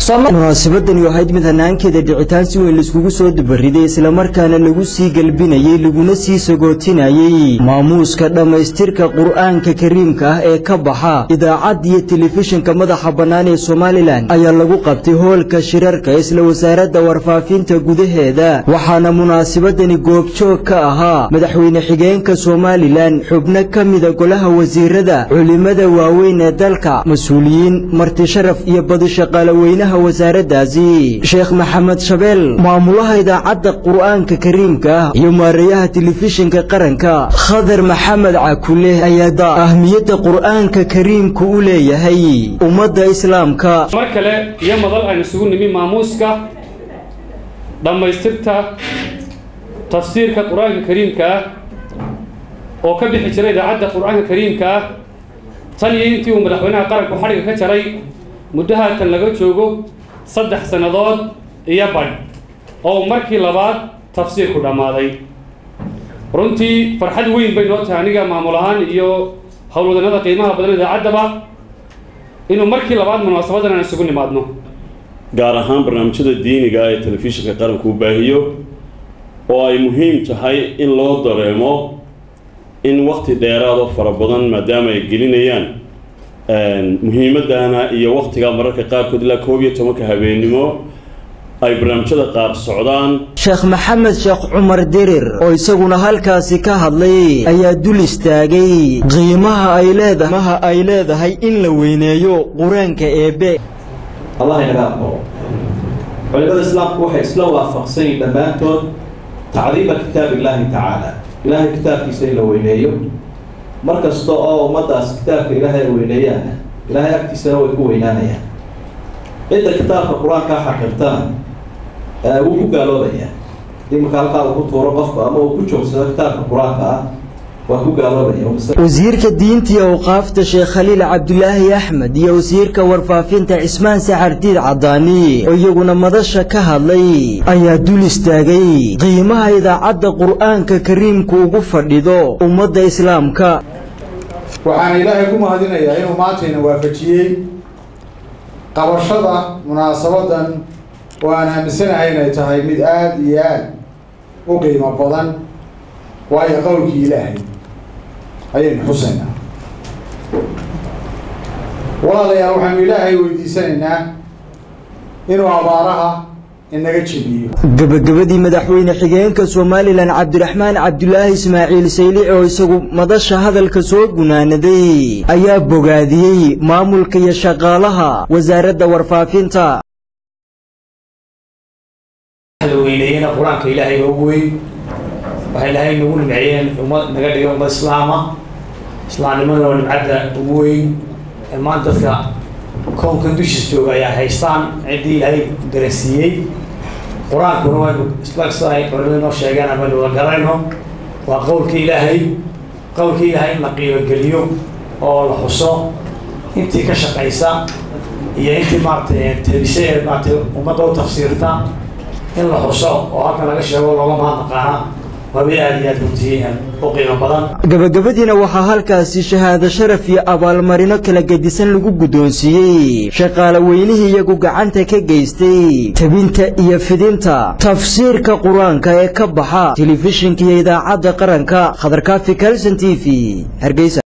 munaasabadani ahayd mid hanaankeeda dhicitaan si weyn laiskugu soo dubariday islamarkaana lagu sii gelbinayey laguna sii sagootinayey maamuuska dhammaystirka qur'aanka kariimka ah ee ka baxa idaacad iyo telefishinka madaxa bannaan ee somalilan ayaa lagu qabtay hoolka shirarka isla wasaaradda warfaafinta gudaheeda waxaana munaasabadani goobjoog ka ahaa madaxweyne xigeenka somalilan xubno ka mida golaha wasiirada culimada waaweyn ee dalka mas-uuliyiin marti sharaf iyo badi shaqaalaweynaha wasaaraddaasi sheekh maxamed shabeel maamulaha idaacadda qur'aanka kariimka ah iyo maareeyaha telefishinka qaranka khadar maxamed cakule ayaa ahmiyadda qur'aanka kariimku u leeyahay ummadda islaamka mar kale iyo madal aynu isugu nimi maamuuska dhammaystirta tafsiirka qur-aanka kariimka ah oo ka bixi jiray idaacadda qur-aanka kariimka ah tan iyo intii uu madaxweynaha qaranku xadhiga ka jaray muddo haatan laga joogo saddex sannadood iyo badh oo markii labaad tafsiirku dhammaaday runtii farxad weyn bay noo tahay aniga maamul ahaan iyo howlwadanada qiimaha badan idaacaddaba inuu markii labaad munaasabadan aan isugu nimaadno gaar ahaan barnaamijyada diiniga ee telefishinka qaranku u baahiyo oo ay muhiim tahay in loo dareemo in wakti dheeraado fara badan maadaama ay gelinayaan muhiimadana iyo waktiga mararka qaarkood ilaa koob iyo tobanka habeennimo ay barnaamijyada qaar socdaan sheekh maxamed sheekh cumar dirir oo isaguna halkaasi ka hadlay ayaa dul istaagay qiimaha ay leedaha ay leedahay in la weyneeyo qur-aanka eebe allah inaga aqbalo culimada islaamku waxay isla waafaqsan yihin dhammaantood tacdiima kitaab illaahi tacaala ilaahay kitaabkiisa in la weyneeyo mar kasta oo ummaddaas kitaabka ilaahay ay weyneeyaan ilaahay agtiisana way ku weynaanayaan cidda kitaabka qur-aankaa xaqirtana wuu ku gaaloobayaa hadii marka halkaa uu ku tuuro qofku ama uu ku joogsado kitaabka qur-aanka ah waa ku gaaloobaya wasiirka diinta iyo awqaafta sheekh khaliil cabdulaahi axmed iyo wasiirka warfaafinta cismaan saxardiid cadaani oo iyaguna madasha ka hadlay ayaa dul istaagay qiimaha idaacadda qur'aanka kariimku ugu fadhido ummadda islaamka waxaana ilaahay ku mahadinayaa inuu maantayna waafajiyey qabashada munaasabadan oo aan aaminsanahay inay tahay mid aada iyo aada u qiimo badan waayo qowlkii ilaahay ayaynu xusaynaa walaalayaal waxaanu ilaahay weydiisanaynaa inuu abaaraha inaga jebiyo gebagabadii madaxweyne xigeenka somalilan cabdiraxmaan cabdulaahi ismaaciil saylici oo isagu madasha hadalka soo gunaanaday ayaa bogaadiyey maamulka iyo shaqaalaha wasaaradda warfaafinta weyneeyena qur-aanka ilaahay baa ugu weyn waxay ilaahay nagu nimceeyeen ummad naga dhigay ummad islaama islaamnimadana waa nimcadda ugu weyn maanta dadka koonkan dushiis jooga ayaa haystaan ciddii ilaahay darasiiyey qur-aankuna waynu isla sida ay culimada noo sheegeen amaynu wada garanayno waa qowlkii ilaahay qowlkii ilaahay in la qiibogeliyo oo la xuso intii ka shaqaysa iyo intii maaratay tebise ee maaratay ummadda u tafsiirta in la xuso oo halkan laga sheego looga mahadnaqaana gabagabadiina waxaa halkaasi shahaado sharaf iyo abaalmarino kala gedisan lagu guddoonsiiyey shaqaale weynihii iyagu gacanta ka geystay tebinta iyo fidinta tafsiirka qur-aanka ee ka baxa telefishinka iyo idaacadda qaranka khadarkaafi kalson t v hargeysa